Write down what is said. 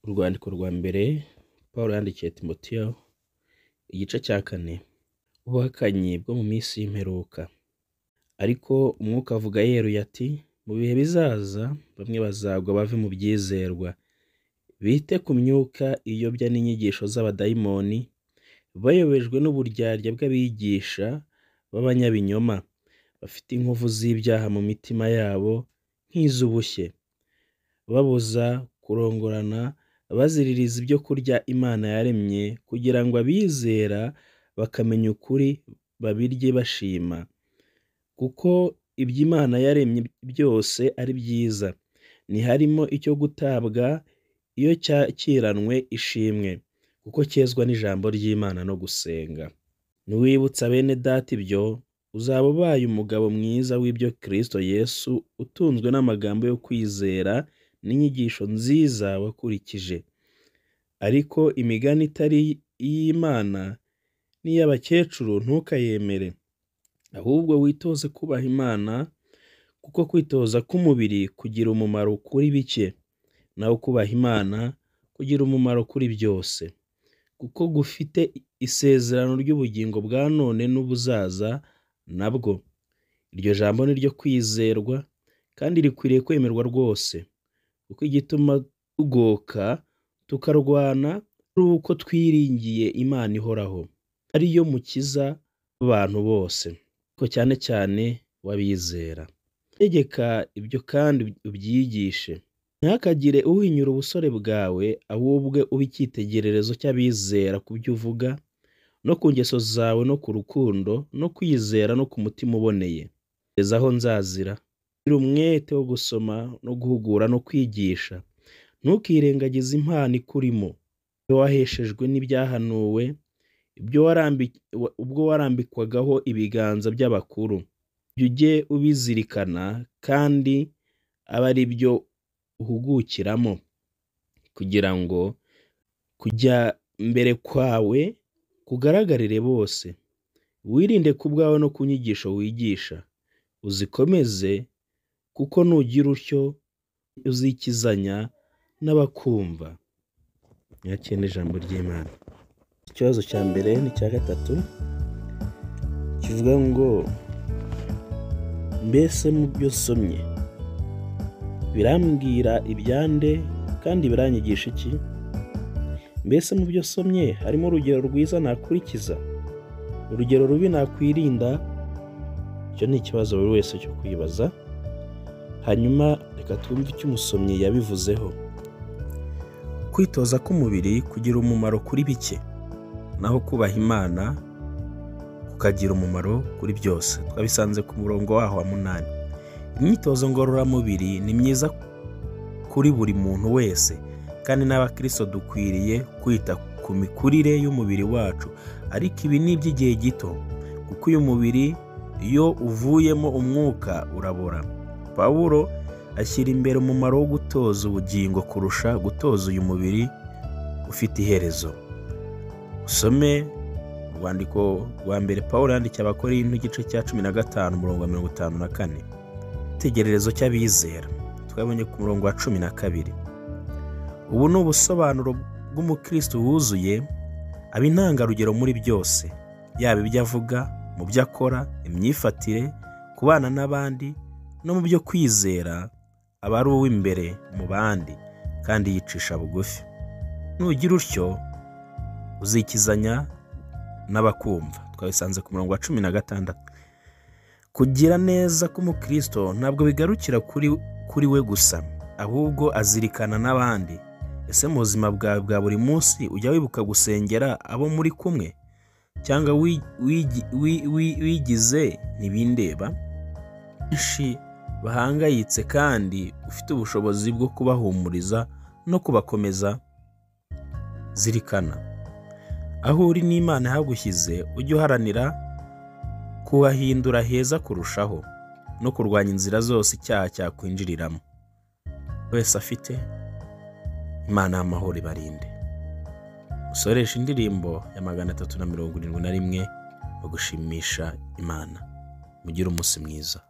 Urwandiko rwa mbere Pawulo yandikiye Timoteyo, igice cya kane. Ubuhakanyi bwo mu minsi y'imperuka. Ariko Umwuka avuga yeruye ati, mu bihe bizaza bamwe bazagwa bave mu byizerwa, bite ku myuka iyobya n'inyigisho z'abadayimoni, bayobejwe n'uburyarya bw'abigisha b'abanyabinyoma, bafite inkovu z'ibyaha mu mitima yabo nk'iz'ubushye, babuza kurongorana, baziririza ibyo kurya Imana yaremye, kugira ngo abizera bakamenya ukuri babirye bashima, kuko ibyo Imana yaremye byose ari byiza, ntiharimo icyo gutabwa iyo cyakiranwe ishimwe, kuko cyezwa n'ijambo ry'Imana no gusenga. Niwibutsa bene Data ibyo, uzaba ubaye umugabo mwiza w'ibyo Kristo Yesu, utunzwe n'amagambo yo kwizera n'inyigisho nziza wakurikije. Ariko imigani itari iy'Imana n'iy'abakecuru ntukayemere, ahubwo witoze kubaha Imana, kuko kwitoza k'umubiri kugira umumaro kuri bike, naho kubaha Imana kugira umumaro kuri byose, kuko gufite isezerano ry'ubugingo bwa none n'ubuzaza na bwo. Iryo jambo ni iryo kwizerwa, kandi rikwiriye kwemerwa rwose, kuko igituma tugoka tukarwana ari uko twiringiye Imana ihoraho, ari yo mukiza w'abantu bose, ariko cyane cyane w'abizera. Tegeka ibyo kandi ubyigishe, ntihakagire uhinyura ubusore bwawe, ahubwo ube icyitegererezo cy'abizera ku byo uvuga, no ku ngeso zawe, no ku rukundo, no kwizera, no ku mutima uboneye. Kugeza aho nzazira, gira umwete wo gusoma no guhugura no kwigisha, ntukirengagize impano ikurimo, iyo waheshejwe n'ibyahanuwe, ubwo warambikwagaho ibiganza by'abakuru. Ibyo ujye ubizirikana, kandi abe ari byo uhugukiramo, kugira ngo kujya mbere kwawe kugaragarire bose. Wirinde ku bwawe no ku nyigisho wigisha, uzikomeze, kuko nugira utyo uzikizanya n'abakumva. Nyakire n'ijambo ry'Imana. Ikibazo cya mbere n'icya gatatu kivuga ngo mbese mu byo nsomye birambwira ibyande kandi biranyigisha iki? Mbese mu byo nsomye harimo urugero rwiza nakurikiza, urugero rubi nakwirinda? Icyo ni ikibazo buri wese cyo kwibaza, hanyuma reka twumve icyo umusomyi yabivuzeho. Kwitoza k'umubiri kugira umumaro kuri bike, naho kubaha Imana kukagira umumaro kuri byose. Twabisanze ku murongo waho wa munani. Imyitozo ngororamubiri ni myiza kuri buri muntu wese, kandi n'abakristo dukwiriye kwita ku mikurire y'umubiri wacu, ariko ibi ni iby'igihe gito, kuko uyu mubiri iyo uvuyemo umwuka urabora. Pawulo ashyira imbere umumaro wo gutoza ubugingo kurusha gutoza uyu mubiri ufite iherezo. Usome urwandiko rwa mbere Pawulo yandikiye Abakorinto igice cya cumi na gatanu umurongo wa mirongo itanu na kane. Igitegererezo cy'abizera twabonye ku murongo wa cumi na kabiri. Ubu ni ubusobanuro bw'umukristo wuzuye aba intangarugero muri byose, yaba ibyo avuga, mu byo akora, imyifatire, kubana n'abandi no mu byo kwizera, aba ari uw'imbere mu bandi kandi yicisha bugufi. Nugira utyo uzikizanya n'abakumva. Twabisanze ku murongo wa cumi na gatandatu. Kugira neza k'umukristo ntabwo bigarukira kuri we gusa, ahubwo azirikana n'abandi. Ese mu buzima bwawe bwa buri munsi ujya wibuka gusengera abo muri kumwe, cyangwa wigize ntibindeba? Benshi bahangayitse kandi ufite ubushobozi bwo kubahumuriza no kubakomeza, zirikana aho uri n'Imana yagushyize, ujye uharanira kuhahindura heza kurushaho no kurwanya inzira zose icyaha cyakwinjiriramo. Wese afite Imana y'amahoro ibarinde. Usoresha indirimbo ya magana atatu na mirongo irindwi na rimwe mu gushimisha Imana. Mugire umunsi mwiza.